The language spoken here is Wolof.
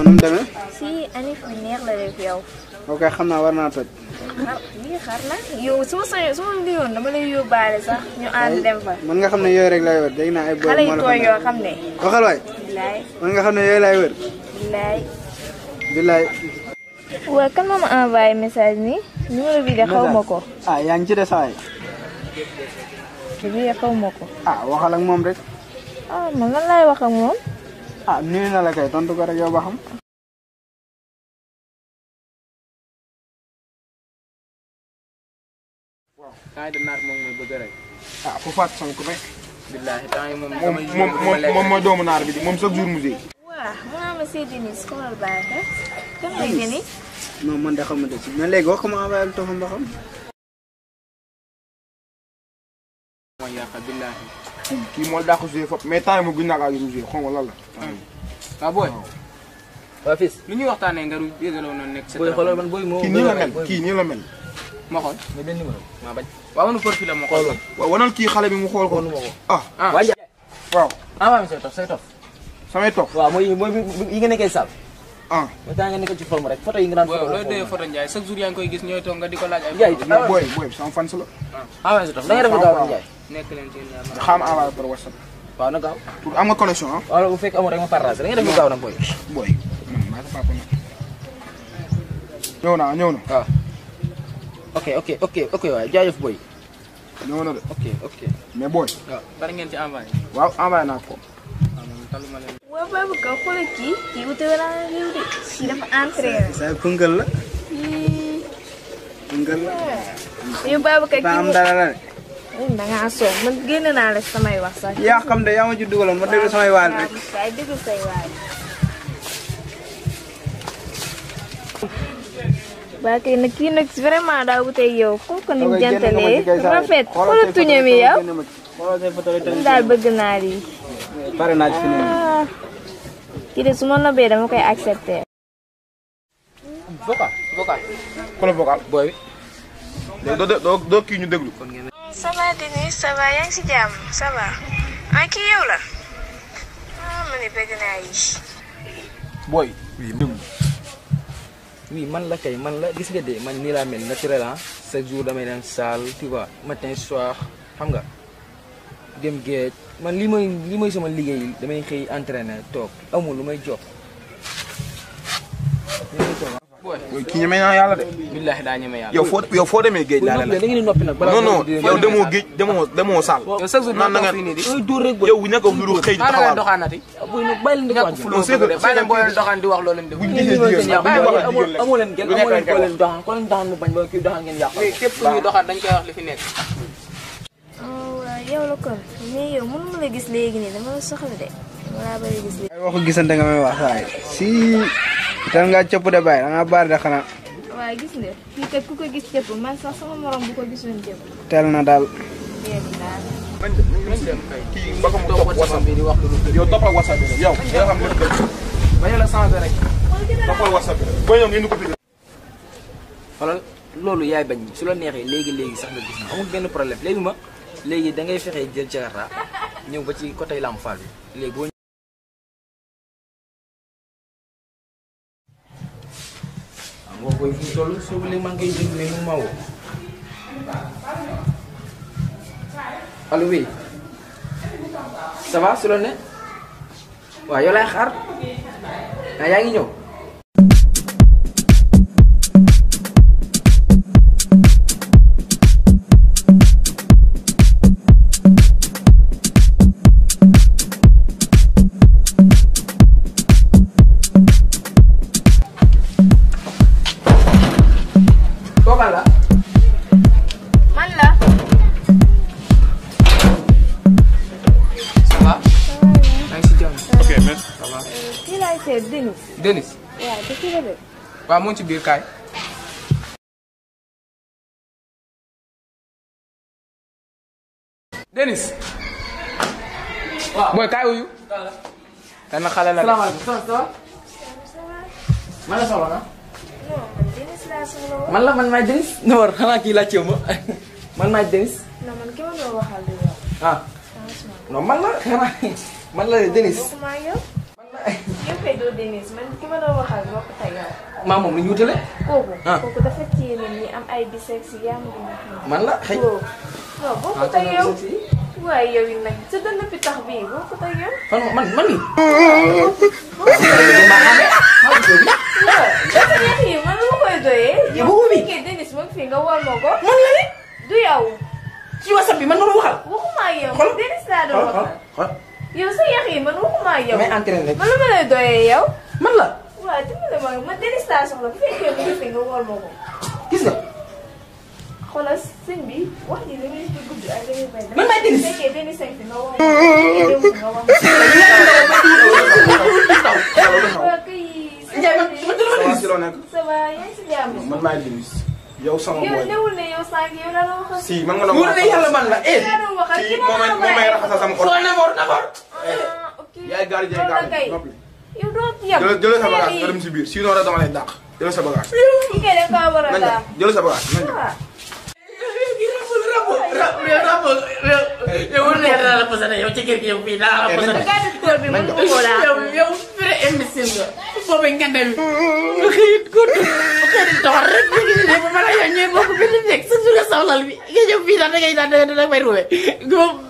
nu mu demee si anif bi neex la def yow. ok xam naa war naa toj ah lii xar la yow su ma sañoon su ma liyoon dama lay yóbbaale sax ñu ànd dem fa. man nga xam ne yooyu rek lay wër dégg naa ay boy xale yu moo la tooy fa yoo nekk xam ne. waxal waay bilaay man nga xam ne yooyu lay wër bilaay. billaay waa kan moo ma envoyé message nii numéro bi de xaw ma ko. ah yaa ngi ci de saay bi de xaw ma ko. ah waxal ak moom rek ah man lan laay wax ak moom. ah nuyu na la kay tontu ko rek yow ba xam temps yi naar moom mooy bëgg rek. ah fu faat sank rek billaahi temps yi moom moom damay moom moom moom mooy doomu naar bi di moom chaque jour musée waa mu naa ma Seydou Denis xoolal baax a. kan lay Denis. non man de xamante si mais léegi wax ko ma envoyé lu toxam ba xam mooy yàq billaahi. kii moo dàq joué fop mais temps yi moom gën naa kaa musée xaw ma lan la waaw booy. waa fils lu ñuy waxtaanee nga ru yëgaloo noonu nekk sa booy xoolal man booy moo kii nii la mel kii nii la mel ma xool. mais benn numéro maa bañ waaw manu profil la ma xool. waaw wanal kii xale bi mu xool ko xooluma ko ah ah waa Ndiaye waaw envoyé ma say tof say tof samay toog waaw mooy mooy yi nga nekkee sal ah mais temps nga nekk ci forme rek photo yi nga daan booy photo looy doyee photo Ndiaye chaque jour yaa ngi koy gis ñooy toog nga di ko laaj ay. Ndiaye mais booy booy bi sama fans la envoyé sa tof da ngay def lu gaaw Ndiaye nekk leen ci ñaar ma. xam envoyé par whatsapp waaw na gaaw pour am nga connexion ah wala bu fekk amoo rek ma partage da ngay def lu gaaw nag booy booy man maa sa papa nag ñëw naa ñëw na waaw ok ok ok ok waay jaajëf booy ñëw na de ok ok mais booy waaw bari ngeen ci envoyé. waaw envoyé naa ko waaw man taluma leen. waa Babacar xoolal kii kii wute wala réew de kii dafa entraîné. say pënkal la kii pënkal la yow Babacar daa kii am mu dara la de da ngaa soog man génn naa la samay wax sax. yaa xam de yaa ma ci dugaloon ma déglu samay waal rek kay déglu say waay. waa kay nag kii nag vraiment daa wute yow xool ko ni mu jantalee rafet xoolal tuñam yi yow xoolal say photo yi man daal bëgg naa lii. pare naa ci fi ne nii. ah kii de su ma nobee dama koy accepté. vocal vocal. ku la vocal booy doo doo doo doo kii ñu déglu ça va Denis ça va yaa ngi si jàmm ça va ah kii yow la ah ma ne bëgg naa yi. booy oui man la kay man la gis nga de man nii laa mel naturel ah chaque jour damay dem salle tu vois matin soir xam nga dem géej man lii mooy lii mooy sama liggéey damay xëy entraîner toog amul lu may jox booy. booy kii ñeme naa yàlla de billaahi daa ñeme yàlla. yow foo yow foo demee géej laa la da ngeen di noppi nag balaa non non di- yow demoo géej demoo demoo saal yow chaque jour naan na doo nga toog fii nii di. ay dóor rek booy yow ñàkk a nuru xëy di xaaral leen taxawaal doxaanati. booy nag bàyyi leen di ko ñàkk wax fuloo c'est que- bëgg de bàyyi leen boo leen doxaan di wax loo leen di. buñ lii gisee mooy seen jigéen yàq bu ñu waxee amoo jigéen amoo leen gel lu nekk amoo leen lañ koo koy leen doxaan ko leen doxaan mu bañ ba kii doxaan ngeen yàq mais képp ku ñuy doxaan dañ koy wax li fi nekk. oh waaw yow la kon mais yow mënu ma la gis léegi nii dama la soxla de dama laa bëri gis léegi. ay waxu gisante nga may wax saay si tal ngaa cëpp de bàyyi da ngaa baar de xanaa waaw gis nga kii kat ku ko gis jëpp man sax sama morom bu ko gisoon jëpp teel na daal dégg daal. nañ dem kay. kii mbaka mu toog topp WhatsApp whatsapp bi di wax lu dul dëgg. yow toppal whatsapp bi rek yow nga xam lépp dëgg bañ la changé rek. toppal whatsapp bi rek booy ñëw ngeen di ko fi xoolal loolu yaay bañ su la neexee léegi léegi sax nga gis ma amul benn problème léegi ma léegi da ngay fexee jël jakarta ñëw ba ci côté Lamp Fall bi léegi boo waaw moo koy fi mu toll soo léegi maa ngi koy déglu mais mu ma woo allo oui ça va su la ne waaw yow laay xaar ah yaa ngi ñëw kooka la man la. ça va. maa ngi si jàmm. ok merci ça va. kii laay seet Denis. Denis. waaw te kii la de. waaw mu ngi ci biir kaay. Denis. waaw booy kaay wuyu. dana xale la de. salaamaaleykum ça va man la soxla na non man Denis laa soxla woon. man la man maay Denis Noor xanaa kii laajte ma man maay Denis non man ki ma doon waxal di yow. ah franchement. non man la xanaa man la Denis bokkuma ak yow. man la yow kay doo Denis man ki ma doon waxal bokk tey yow. maa moom la ñu wutale kooku. Ah. kooku dafa téye nit ñi am ay bisex yi yaa ma gën a xam. man la xëy waaw non bokk tey yow. waaye yow it nag sa dënn bi tax bii bokk tey yow. man man man nii waaw dafa yàq yi man lu ma koy doyee. Yow bëggu bi. yow kay Denis moom fii nga wol ma ko. man la ni du yow. ci whatsapp bi man ma waxal waxuma ak yow. Xool. Denis laa doon xool xool waxal. xool yow sa yàq yi man waxuma ak yow. damay entraîné man lu ma lay doyee yow. man la waaw dimbale ma man Denis laa soxla bu fekkee mu ngi fi nga wol ma ko. gis nga xoolal sëñ bi wax ji da ngay ci gudd ak da ngay bay. Man maay Denis. bu fekkee Denis a ngi fi nga wol ma ko. bu fekkee démb nga wol ma ko. waaw kay. Ndiaye man man dama ça va Denis si loo nekk ça va yaa ngi si jàmm. man maay Denis yow sama yow boy newul ne yow sànq yow la la waxal. si man nga doon wóor na yàlla man la eh yaa doon waxal kii ki ma moom may moom may raxasal sama foo xol naboor naboor ah ok. yaay gardien loolu la kay. gardien noppi yow doo yem. jëlal jëlal sa bagage nga dem si biir sinon rek dama lay dàq jëlal sa bagage ki kay da nga kaa war a nañ daal. dem jëlal sa bagage nañ dem waaw. yow wóor na yàlla la posé yow ci kër gi yow fii daa la posé gaa def tool bi mën nga koo daal. yow yow vrai imbécile nga boobu nga dem nga xëy gudd xëy di dox rek ñu ngi ne ba mën a yow ñooy bokk benn nekk sa suñu sawlal bi nga ñëw fii daal da ngay daal da ngay may ruwee